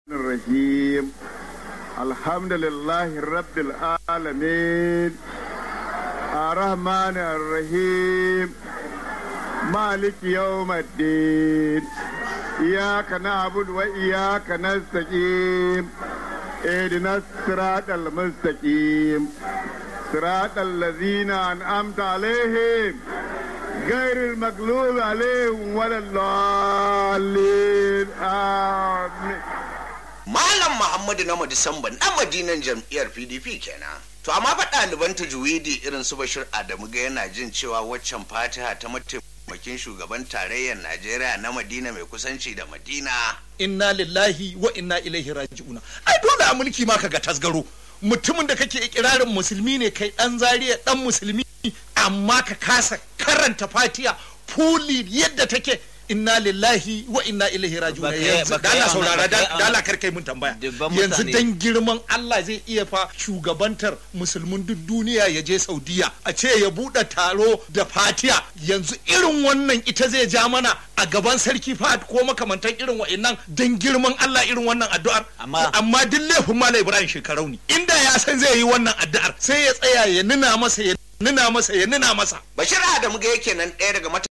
الرحيم الحمد لله رب العالمين الرحمن الرحيم مالك يوم الدين إياك نعبد وإياك نستقيم اهدنا الصراط المستقيم صراط الذين أنعمت عليهم غير المغلوب عليهم ولا الضالين آمين Malam Muhammadu na Disamba na madinan jam'iyyar PDP kenan. To amma fa ɗaliban tajwidi irin su Bashir Adamu ga yana jin cewa waccan fatiha ta mataimakin shugaban tarayyar Najeriya na Madina mai kusanci da Madina. inna lillahi wa inna ilaihi raji'una ai dole a mulki ma kaga tasgaro mutumin da kake ikirarin musulmi ne kai dan zariya dan musulmi amma ka kasa karanta fatiha fuli yadda take inna lillahi wa inna ilaihi raji'una Baka yi- yanzu baka yi dala wannan- saurara baka yi dala kar kai mun tambaya Dubban yanzu mutane. dan girman Allah zai iya fa shugabantar musulmin duk duniya ya je Saudiya a ce ya bude taro da fatiha yanzu irin wannan ita zai ja mana a gaban sarki fahad ko makamantan irin wa'annan dan girman Allah irin wannan addu'ar Amma- amma duk laifin Malam Ibrahim shekarau ne inda ya san zai yi wannan addu'ar sai ya tsaya ya nuna masa ya nuna masa ya nuna masa Bashir Adamu ga yake nan ɗaya daga